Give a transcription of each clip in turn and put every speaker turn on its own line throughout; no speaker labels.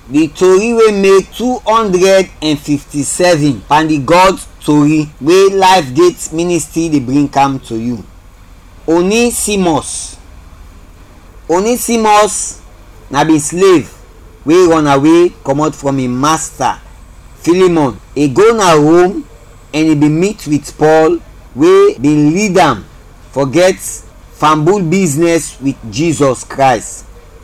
the tori wey make two hundred and fifty-seven pan the god tori wey life gate ministry dey bring am to you onesimus onesimus na be slave wey run away comot from im master philemon e go na rome and e bin meet with paul wey bin lead am forget fambul business with jesus christ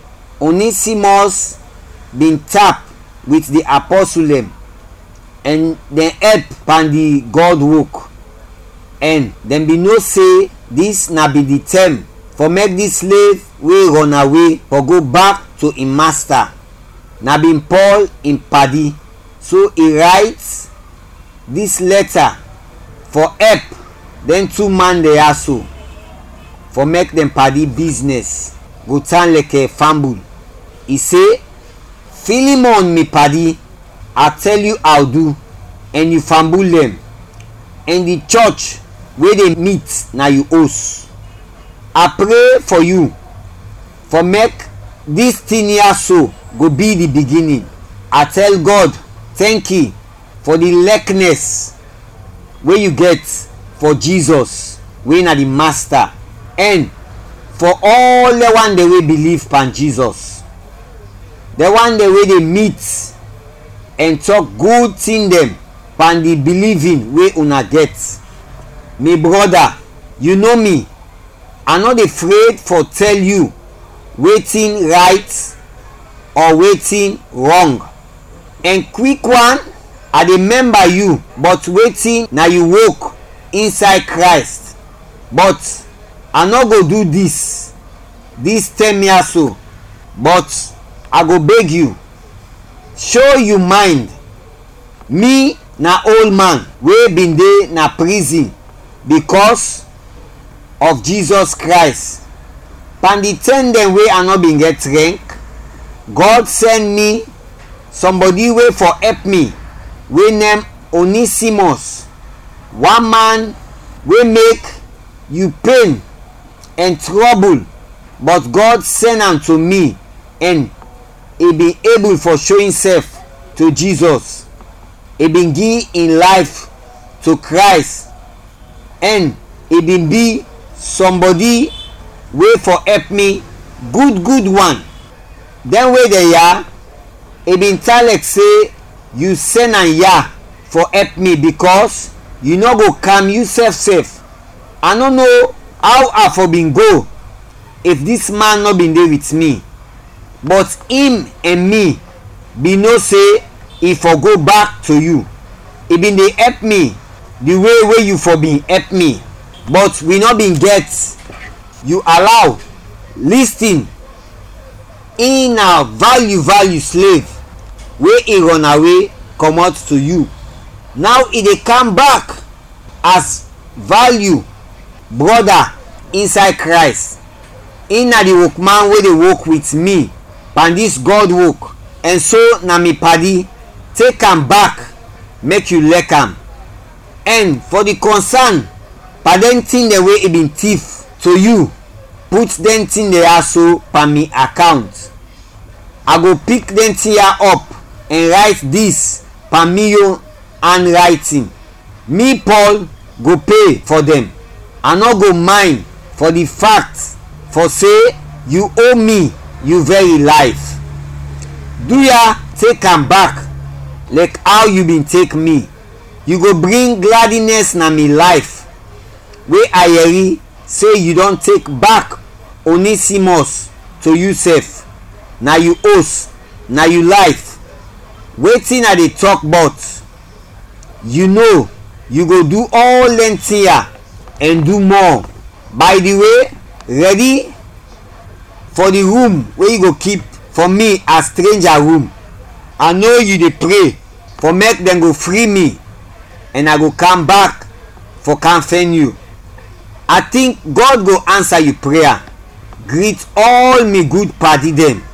onesimus bin tap with the apostle dem and dem help pan the god work and dem bin know say dis na be the term for make dis slave wey run away for go back to im master na bin paul im padi so e write dis letter for help dem two man dey hustle for make dem padi business go turn like a fambul e say philemon me padi i tell you how do and you fambul dem and the church wey dey meet na you host i pray for you for make dis thing here so go be the beginning i tell god thank you for the likeness wey you get for jesus wey na the master and for all the one dey wey believe pan jesus the one dey wey dey meet and talk good thing dem pan the believing wey una get me brother you know me i no dey afraid for tell you wetin right or wetin wrong and quick one i dey member you but wetin na you work inside christ but i no go do dis dis term here so but i go beg you show you mind me na old man wey bin dey na prison because of jesus christ pan the ten dem wey i no bin get rank god send me somebody wey for help me wey name onesimus one man wey make you pain and trouble but god send am to me and e bin able for show himself to jesus e bin give im life to christ and e bin be somebody wey for help me good good one dem wey dey yarn e bin tell like say you send am yarn for help me because you no go calm you sef sef i no know how i for bin go if dis man no bin dey with me but him and me bin know say e for go back to you e bin dey help me the way wey you for bin help me but we no bin get you allow lis ten e na value value slave wey e run away comot to you now e dey come back as value brother inside christ e na the workman wey dey work with me pan dis god work and so na me padi take am back make you like am and for the concern pardon thing dem wey e bin thief to you put dem thing dey also per me account i go pick dem thing here up and write this per me own handwriting me paul go pay for dem i no go mind for the fact for say you owe me you very life do ya take am back like how you bin take me you go bring gladness na me life wey i yeri say you don take back onesimus to you sef na you host na you life wetin i dey talk about you know you go do all dem thing ya and do more by the way ready for the room wey you go keep for me as stranger room i know you dey pray for make dem go free me and i go come back for comfort you i think god go answer you prayer greet all me good padi dem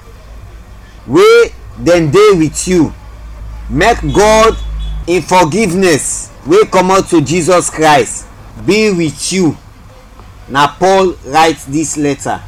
wey dem dey with you make god in forgiveness wey comot to jesus christ be with you na paul write dis letter